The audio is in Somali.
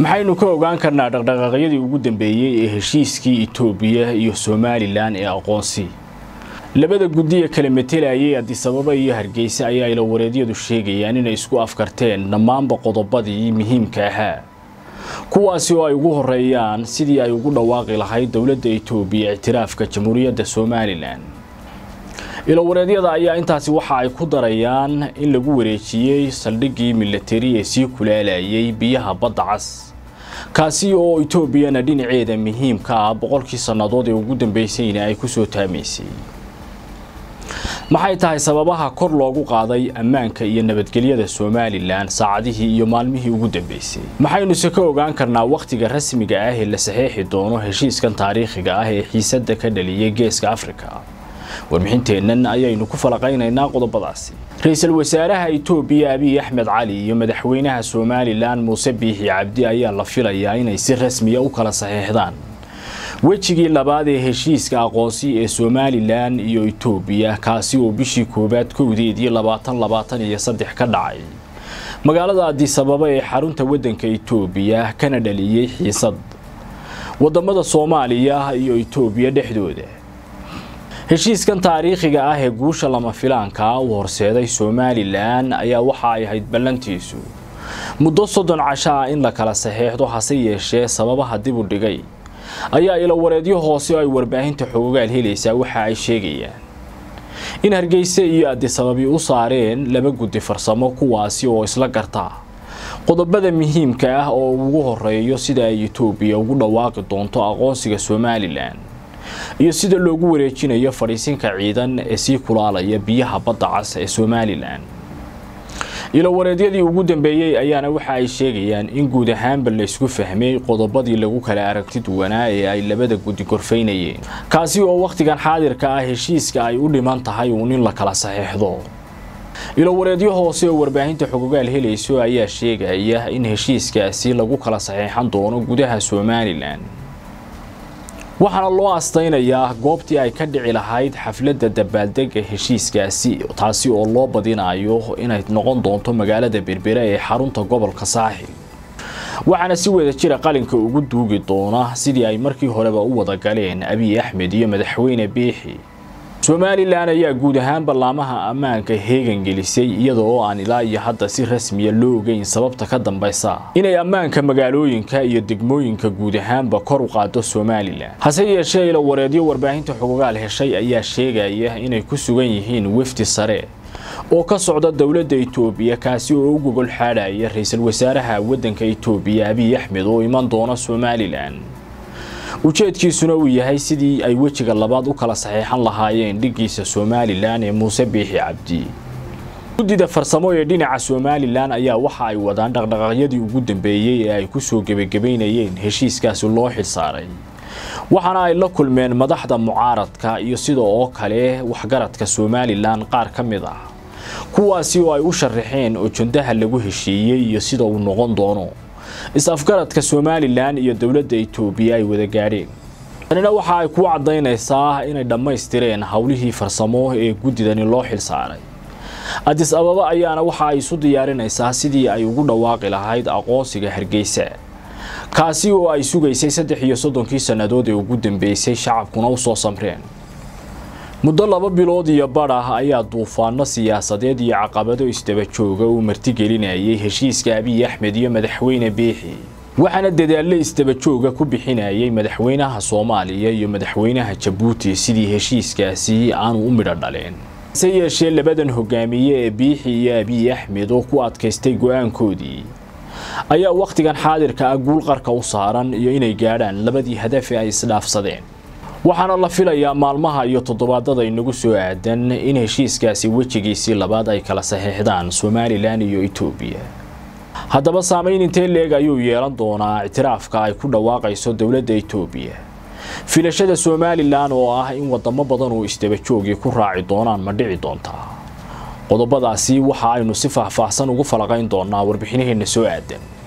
maxaynu ka ogaan karnaa dhaqdhaqaaqyadii ugu dambeeyey ee heshiiskii itoobiya iyo somalilan ee aqoonsi labada guddiya kala matelayay adisababa iyo hargeysa ayaa ilawareedyadu sheegayaan inay isku afkarteen dhammaanba qodobadii muhiimka ahaa kuwaasi oo ay ugu horeeyaan sidii ay ugu dhawaaqi lahayd dowladda itoobiya ictiraafka jamhuuriyadda somalilan ilawareedyada ayaa intaasi waxa ay ku darayaan in lagu wareejiyey saldhiggii milatari ee sii kulaalayay biyaha badda cas kaasi oo itoobiyana dhinaceeda muhiimka ah boqolkii sannadood ee ugu dambeysayna ay kusoo taamaysay maxay tahay sababaha kor loogu qaaday ammaanka iyo nabadgelyada somalilan saacadihii iyo maalmihii ugu dambeysay maxaynuse ka ogaan karnaa wakhtiga rasmiga ah ee la saxeexi doono heshiiskan taariikhiga ah ee xiisadda ka dhaliyay geeska afrika warbixinteennan ayaynu ku falaqaynaynaa qodobadaasi ra-iisul wasaaraha itoobiya abiy axmed cali iyo madaxweynaha somalilan muuse biixi cabdi ayaa la filayaa inay si rasmiya u kala saxeexdaan wejigii labaad ee heshiiska aqoonsi ee somalilan iyo itoobiya kaasi oo bishii koowaad kowdeedii labaatan labaatan iyo saddex ka dhacay magaalada adisababa ee xarunta waddanka itoobiya kana dhaliyey xiisad wadamada soomaaliya iyo itoobiya dhexdooda heshiiskan taariikhiga ah ee guusha lama filaanka u horseeday somalilan ayaa waxa ay ahayd ballantiisu muddo soddon casho ah in la kala saxeexdo hase yeeshee sababaha dib u dhigay ayaa ilawareedyo hoose oo ay warbaahinta xoogaal helaysaa waxa ay sheegayaan in hargeyse iyo adisababi u saareen laba guddi farsamo kuwaasi oo isla garta qodobada muhiimka ah oo ugu horeeyo sida ay itoobiya ugu dhawaaqi doonto aqoonsiga somalilan iyo sida loogu wareejinayo fadhiisinka ciidan ee sii kulaalaya biyaha badda cas ee somalilan ilowareedyadii ugu dambeeyey ayaana waxa ay sheegayaan in guud ahaanba laysku fahmay qodobadii lagu kala aragti duwanaa ee ay labada guddi gorfaynayeen kaasi oo wakhtigan xaadirka ah heshiiska ay u dhiman tahay uun in la kala saxeexdo ilowareedyo hoose oo warbaahinta xogogaal helayso ayaa sheegaya in heshiiskaasi lagu kala saxeexan doono gudaha somalilan waxaana loo astaynayaa goobtii ay ka dhici lahayd xafladda dabaaldega heshiiskaasi taasi oo loo badinayo inay noqon doonto magaalada berbera ee xarunta gobolka saaxil waxaana si wada jira qalinka ugu duugi doona sidii ay markii horeba u wada galeen abiy axmed iyo madaxweyne biixi somalilan ayaa guud ahaan ballaamaha ammaanka heegan gelisay iyada oo aan ilaa iyo hadda si rasmiya loo ogeyn sababta ka dambaysa inay ammaanka magaalooyinka iyo degmooyinka guud ahaanba kor u qaado somalilan hase yeeshee ilawareedyo warbaahinta xogogaal heshay ayaa sheegaya inay ku sugan yihiin wefdi sare oo ka socda dowladda itoobiya kaasi oo u gogol xaadhaya ra-iisul wasaaraha waddanka itoobiya abiy axmed oo iman doona somalilan ujeedkiisuna uu yahay sidii ay wejiga labaad u kala saxeexan lahaayeen dhiggiisa somalilan ee muuse biixi cabdi guddida farsamo ee dhinaca somalilan ayaa waxa ay wadaan dhaqdhaqaaqyadii ugu dambeeyey ee ay kusoo gebagabaynayeen heshiiskaasi loo xilsaaray waxaana ay la kulmeen madaxda mucaaradka iyo sida oo kale waxgaradka somalilan qaar ka mid ah kuwaasi oo ay u sharaxeen oo jandaha lagu heshiiyey iyo sida uu noqon doono is-afgaradka somalilan iyo dowladda itoobiya ay wada gaadheen tanina waxa ay ku caddaynaysaa inay dhammaystireen howlihii farsamo ee guddidani loo xilsaaray adis ababa ayaana waxa ay isu diyaarinaysaa sidii ay ugu dhawaaqi lahayd aqoonsiga hargeysa kaasi oo ay sugaysay saddex iyo soddonkii sannadood ee ugu dambeysay shacabkuna u soo samreen muddo laba bilood iyo badh ah ayaa duufaano siyaasadeed iyo caqabado isdaba jooga uu martigelinayay heshiiska abiy axmed iyo madaxweyne biixi waxaana dadaalle isdaba jooga ku bixinayay madaxweynaha soomaaliya iyo madaxweynaha jabuuti sidii heshiiskaasi aanu u midho dhaleen hase yeeshee labadan hogaamiye ee biixi iyo abiy axmed oo ku adkaystay go-aankoodii ayaa wakhtigan xaadirka ah guul qarka u saaran iyo inay gaadhaan labadii hadafe ay isdhaafsadeen waxaana la filayaa maalmaha iyo toddobaadada inagu soo aadan in heshiiskaasi wejigiisii labaad ay kala saxeexdaan somalilan iyo itoobiya haddaba saamayn intee leeg ayuu yeelan doonaa ictiraafka ay ku dhawaaqayso dowladda itoobiya filashada somalilan oo ah in wadamo badan oo isdaba joogii ku raaci doonaan ma dhici doontaa qodobadaasi waxa aynu si faahfaahsan ugu falaqayn doonaa warbixinaheenna soo aadan